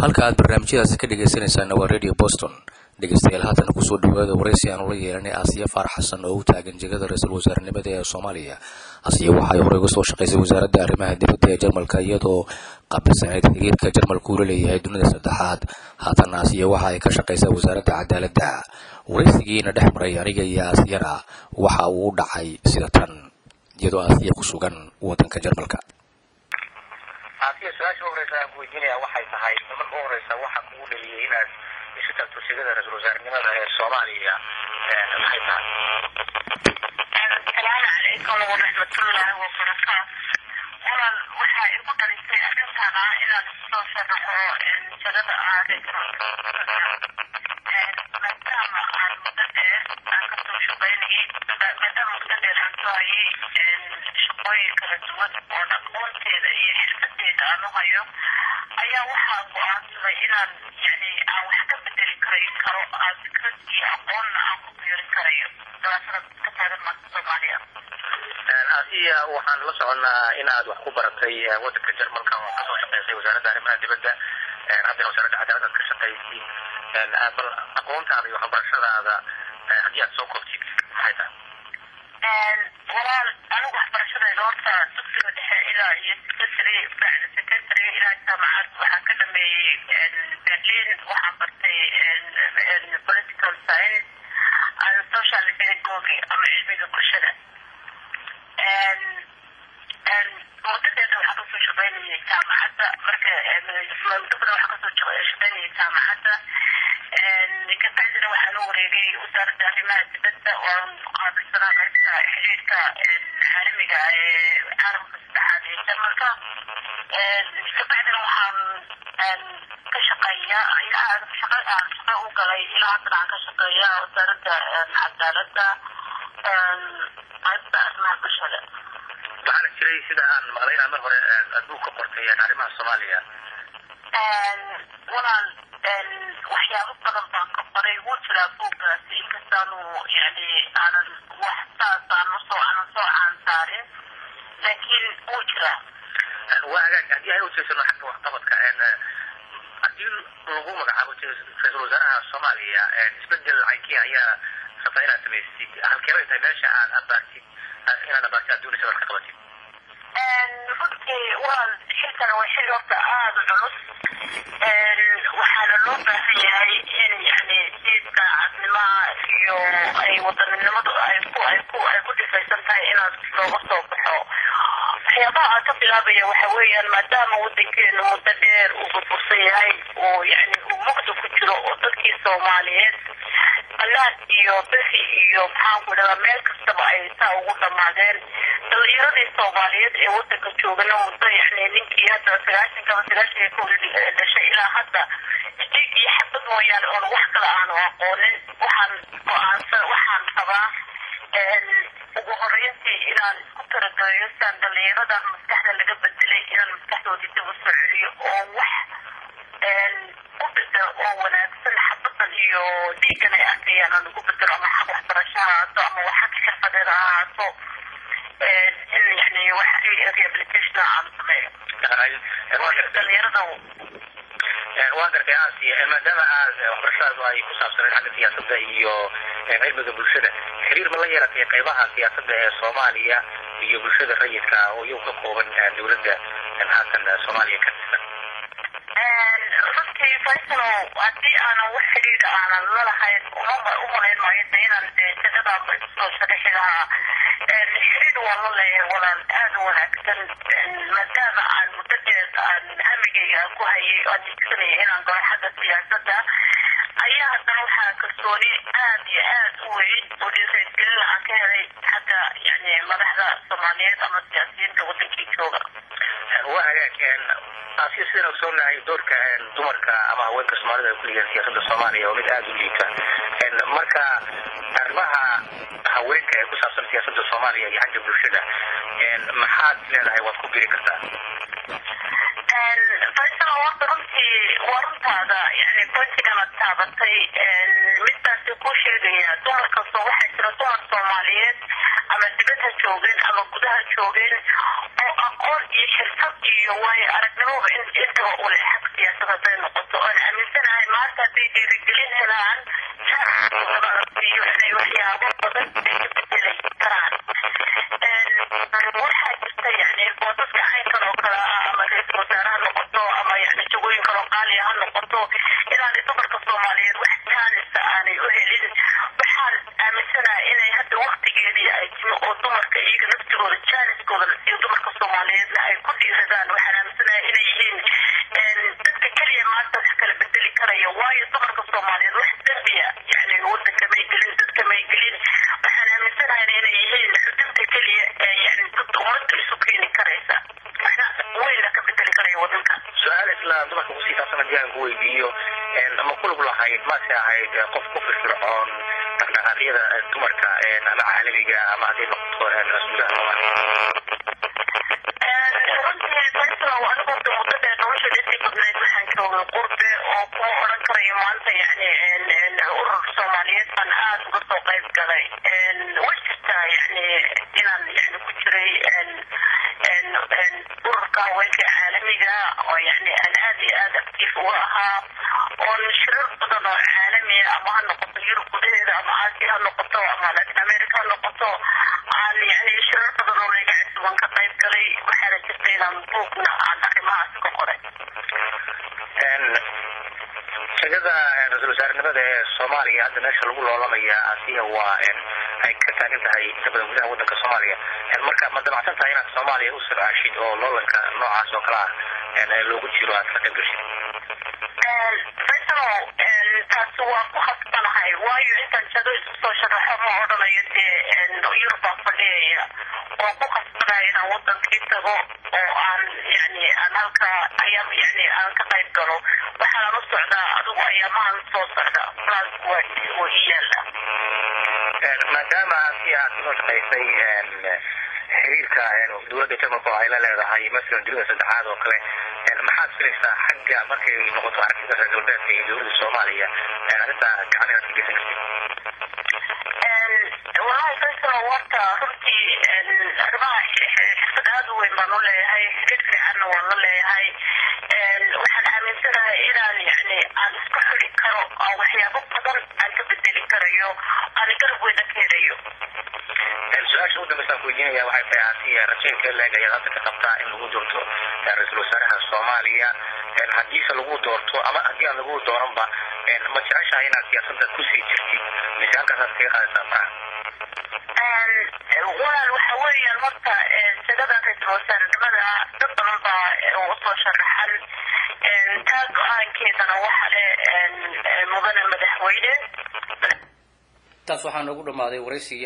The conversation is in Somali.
halka aad barnaamijyadaasi ka dhegaysanaysaana waa radio boston dhegeystayaal haatana kusoo dhawaada waraysi aan ula yeelanay asiya faarax xasan oo u taagan jegada ra-iisul wasaarenimada ee soomaaliya asiya waxay horey uga soo shaqaysay wasaaradda arrimaha dibadda ee jarmalka iyadoo qaabilsaneyd xiriirka jarmalka uu la leeyahay dunida saddexaad haatana asiya waxa ay ka shaqaysaa wasaaradda cadaaladda waraysigiina dhex maray aniga iyo asiyana waxa uu u dhacay sida tan iyadoo asiya ku sugan wadanka jarmalka asiya su-aasha horeysa aan kuweydiinaya waxay tahay marka u horeysa waxa kugu dhaliyay inaad isu tagto sigada ra-isul wasaarenimada ee soomaaliya maxay tahay asalaamu calaykum waraxmatullaahi wabarakaatu walan waxaa igu dhalisay arrintan ah inaan isoo sharaxo jagada maadaama aan muddo dheer aan kasoo shaqaynayay maadaama muddo dheer aan soo hayay shaqooyin kala duwan oo aqoonteeda iyo xirfadeeda aan u hayo ayaa waxaa go-aansaday inaan yani aan wax ka bedeli karay karo aan fikrad iyo aqoonna aan ku biirin karayo dabaasada ka taagan maanta soomaaliya asiya waxaan la soconnaa inaad wax ku baratay wadanka jarmalka oo kasoo shaqaysay wasaaradda arrimaha dibadda haddana wasaaradda cadaalad aad ka shaqaysay bal aqoontaada iyo waxbarashadaada haddii aad soo koobtid maxay tahay walaal anigu waxbarashadayda horta dugsiga dhexe ilaa iyo secondary bacda secondary ilaa jaamacad waxaan ka dhameeyey berlin waxaan bartay political science and social pedagogy ama cilmiga bulshada muddadeeda waxaa kasoo shaqaynayay jaamacadda marka muddo badan waxaa kasoo shaqaynayay jaamacadda kabacdina waxaa loo wareegay wasaaradda arrimaha dibadda oo qaabilsanaa qaybta xiriirka caalamiga ee caalamka saddexaad ee jarmalka kabacdina waxaan ka shaqeeyaa shaqada aan shaqa u galay ilaa haddana aan ka shaqeeyaa wasaaradda cadaaladda qaybta arrimaha bulshada waxaana jiray sida aan maqlay inaad mar hore adduunka qortay arrimaha soomaaliya walaal waxyaabo badan baan ka qoray wuu jiraa buuggaasi inkastaanu yani aanan wax saas aan usoo aanan soo caansaarin laakiin wuu jiraa waa hagaag haddii ay ujeesano xagga waxqabadka haddii lagu magacaabo ra-iisul wasaaraha soomaaliya isbedel caynkiya ayaa rabtaa inaad samaysid halkeebay tahay meesha aad abaartid inaad abaartid aad doonaysa aad ka qabatid runtii walaal xilkana waa xil horta aada u culus waxaana loo baahan yahay in yani siidka cadnimaha iyo ay wadaninimadu ay ku ay ku ay ku dhifaysan tahay inaad looga soo baxo waxyaabaha aan ka bilaabaya waxa weeyaan maadaama wadankeenu muddo dheer uu burbursan yahay oo yani uu mugda ku jiro oo dadkii soomaaliyeed allaad iyo bixi iyo maxaanku dhadaa meel kastaba ay saa ugu dhammaadeen dhalinyaradii soomaaliyeed ee wadanka joogana muddo yani ninkii hadda sagaashan kaba sagaashan ka weli dhashay ilaa hadda dhiig iyo xabad mooyaane oon wax kale aanu aqoonin waxaan go-aansan waxaan qabaa ugu horeyntii inaan isku tarageliyo siaan dhalinyaradan maskaxda laga bedelay inaan maskaxdoodii dib u soo celiyo oo wax u bedelo oo wanaagsan xabadan iyo dhiigan ay arkayaan aan ugu bedelo ama xag waxbarasho ha ahaato ama wax xag xirfadeed ha ahaato in yani wax rehabilitation aan sameeyo dhalinyarada waan gartay aasiya maadaama aad waxbarashadaadu ay ku saabsaneed xagga siyaasadda iyo cilmiga bulshada xiriir ma la yeelatay qaybaha siyaasadda ee soomaaliya iyo bulshada rayidka oo iyagu ka kooban dowladda haatan soomaaliya ka tirsan runtii faysalo haddii aanan wax xidhiidha aanan lalahayn uma u malayn maayo de inaan de jagadaanba isoo sharaxi lahaa xidhiidh waa la leeyahay walaan aada u wanaagsan maadaama aan muddo dheer aan hamigayga aan ku hayay oo aan digsanaya inaan galo xagga siyaasadda ayaa haddana waxaa kalsooni aada iyo aada u weyn oo dhiirigelin aan ka helay xagga yani madaxda soomaaliyeed ama siyaasiyiinta wadankii jooga waa hagaag asiya sidaan ogsoonahay doorka dumarka ama haweenka soomaalida ay ku leeyihiin siyaasadda soomaaliya waa mid aada u liita marka arrimaha haweenka ee ku saabsan siyaasadda soomaaliya iyo xagga bulshada maxaad leedahay waad ku biri kartaa faysal horta runtii waa runtaada yani qoysigana taabatay midtaasi ku sheegaya dumar kastoo waxaa jira dumar soomaaliyeed ama dibadha joogeen ama gudaha joogeen oo aqoon iyo xirfad iyo waayo aragnimoba intaba ule xag siyaasad hadday noqoto oon aaminsanahay maanta hadday dhiirigelin helaan iyo inay waxyaabo badan ay ka bedeli karaan waxaa jirta yani boosaska caynkan oo kale ah ama ra-iisul wasaare ha noqoto ama yani jagooyin kaloo qaaliya ha noqoto inaanay dumarka soomaaliyeed wax jaanisa aanay u helin waxaan aaminsanahay inay hadda waktigeedii ay timi oo dumarka iyaga naftigooda jaaniskooda la siiyo dumarka soomaaliyeedna ay ku dhiiradaan waxaan aaminsanahay inay yihiin dadka keliya maanta wax kala bedeli karaya waayo dumarka soomaaliyeed wax dembiya yani wadanka may gelin dadka may gelin waxaan aaminsanahay inay yihiin xudunta keliya ee yani dadka ummadda isu keeni karaysa waxna weyna ka bedeli karaya wadanka su-aal isla dumarka kusii saabsan haddii aan ku weydiiyo ma kulug lahayd mase ahayd qof ku firfircoon dhaqdhaqaaqyada dumarka ama caalamiga ama hadday noqoto gudaha soomaaliya runtii barislow anigu de muddo dheer nolosha intii badnayd waxaan joogay qurbe oo kuma odhan karayo maanta yani urur soomaaliyeed baan aada uga soo qayb galay way jirtaa yani inaan yani ku jiray ururka haweenka caalamiga oo yani aan aad iyo aad actiif uga ahaa oon shirar badan oo caalamiya ama ha noqoto yurub gudaheeda ama aasiya ha noqoto ama latin america ha noqoto aan yani shirar badan oo layga casuban ka qayb galay waxaana jirta inaan buugna aan arrimahaas ka qoray shagada ra-isul wasaarenimada ee soomaaliya hadda meesha lagu loolamaya asiya waa ay ka taagan tahay inta badan gudaha wadanka soomaaliya marka ma damacsan tahay inaad soomaaliya u sircaashid oo loolanka noocaas oo kale ah loogu jiro aad ka qayb gashid faysalow taasi waa ku khasbanahay waayo intaan jado isu soo sharaxo ma odhanayo dee yurub baan fadhiyaya oo ku khasbanaya inaan wadankii tago oo aan yani aan halka ayaam yani aan ka qayb galo waxaan u socdaa adigu ayaamahan soo socda planku waa waa ii yaala maadaama si aad kasoo shaqaysay xiriirka dowladda jarmalka oo ay la leedahay masalan dunida saddexaad oo kale maxaad filaysaa xagga markay noqoto aragtida reer galbeedka iyo dowladda soomaaliya arrintaa gacan inaad ka geysan kartid wallahi faysalo horta runtii arrimaha xirfad aada u weyn baan u leeyahay xiriir fiicanna waan la leeyahay waxaan aaminsanahay inaan yani aan isku xiri karo oo waxyaabo badan aan ka bedeli karayo aan garab weyna ka helayo su-aasha u dambeysaan ku weydiinaya waxay tahay asiya rajaynka leeg ayaad hadda ka qabtaa in lagu doorto ra-iisul wasaaraha soomaaliya haddiise lagu doorto ama haddii aan lagu dooranba ma jeceshahay inaad siyaasadda kusii jirtid mise halkaasaad kaga qaadaysaa faraha walaal waxa weeyaan horta jagada ra-iisul wasaarenimada dad badan baa usoo sharaxan taa go-aankeedana waxa le mudane madaxweyne taas waxaa noogu dhammaaday waraysigii